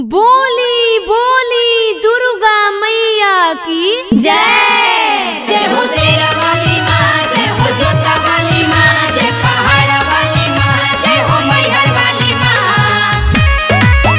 बोली बोली दुर्गा मैया की जय जय हो शेरा वाली माँ जय हो जोता वाली माँ जय पहाड़ वाली माँ जय हो मैहर वाली माँ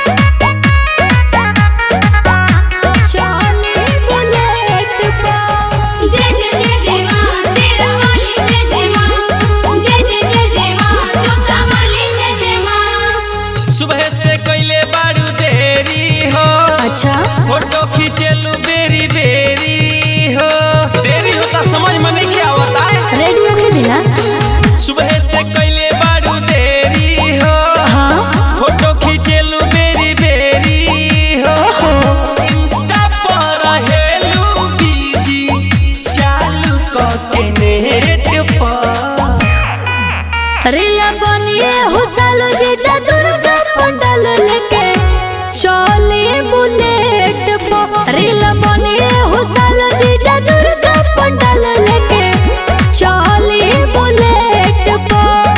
चले बुलेट पर जय जय जय जय माँ शेरा वाली जय जय माँ जय जय जय जय माँ जोता वाली जय जय माँ सुबह से कइले बारू देरी हो अच्छा फोटो खींचेलू बेरी बेरी हो देरी होता समझ में नहीं क्या होता है रेडियो के दिना सुबह से कइले बारू देरी हो हाँ फोटो खींचेलू बेरी बेरी हो इंस्टा पर हेलू बीजी चालू क के नेट पर रीला बनिए हुसालो जीजा दुर्गा पंडल लेके चले बुलेट पर रीला बनिए हुसालो जीजा दुर्गा पंडल लेके चले बुलेट पर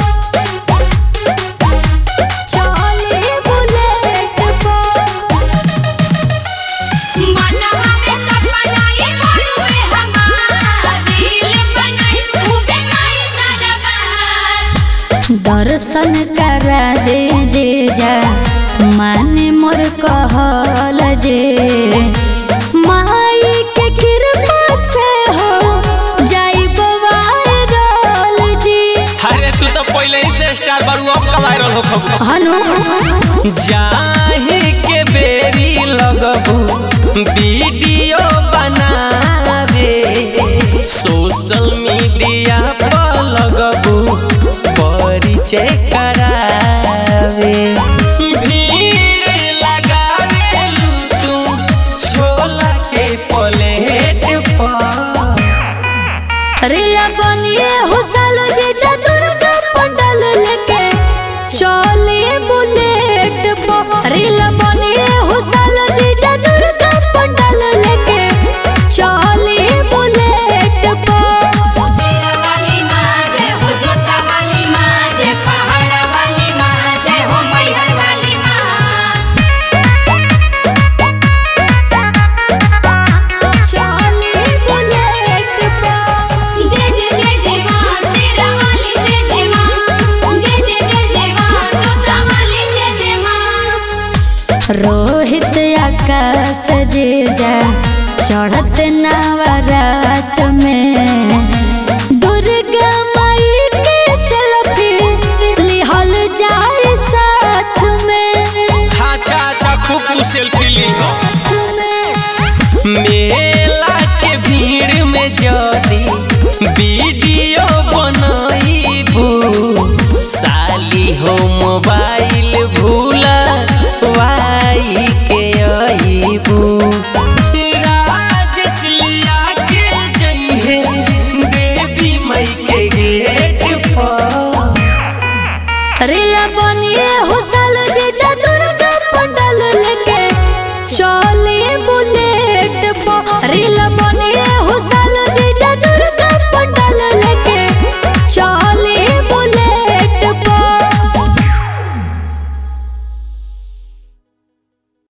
चले बुलेट पर मनवा में सपना ये बड़ुए हमार दिल बनाई खूबे माई दरबार दर्शन करा दे जीजा माने मोर कहल जे माई के कृपा से हो जाई वायरल जी अरे तू तो पहले ही से स्टार बारू अब का वायरल हो खबू हनु जाही के बेरी लगबू वीडियो बनावे सोशल मीडिया पर लगबू परिचय करावे भीड़ लगावेलू तू छोला के प्लेट पर रिया बनिए हुसालो जीजा दुर्गा पंडल लेके चले बुलेट पर रिला बनिए हुसालो जीजा दुर्गा पंडल लेके चले बुलेट पर शेरा वाली माँ जय हो जोता वाली माँ जय पहाड़ वाली माँ जय हो मैहर वाली माँ चले बुलेट पर जय जय जय जय माँ शेरा वाली जय जय माँ जय जय जय जय माँ जोता वाली जय जय माँ रोहित आकाश जीजा चढ़त नवरात में दुर्गा माई के सेल्फी लिहल जाए साथ में अच्छा अच्छा खूब तू सेल्फी ली हो मेला के भीड़ में जदी वीडियो बनईबू साली हो मोबाइल भूला वाई के अईबू राजेश लिया के जइहे देवी मई के गेट पर रिला बनिए हुसल जीजा दुर्गा पंडल लेके चले बुलेट पर रिला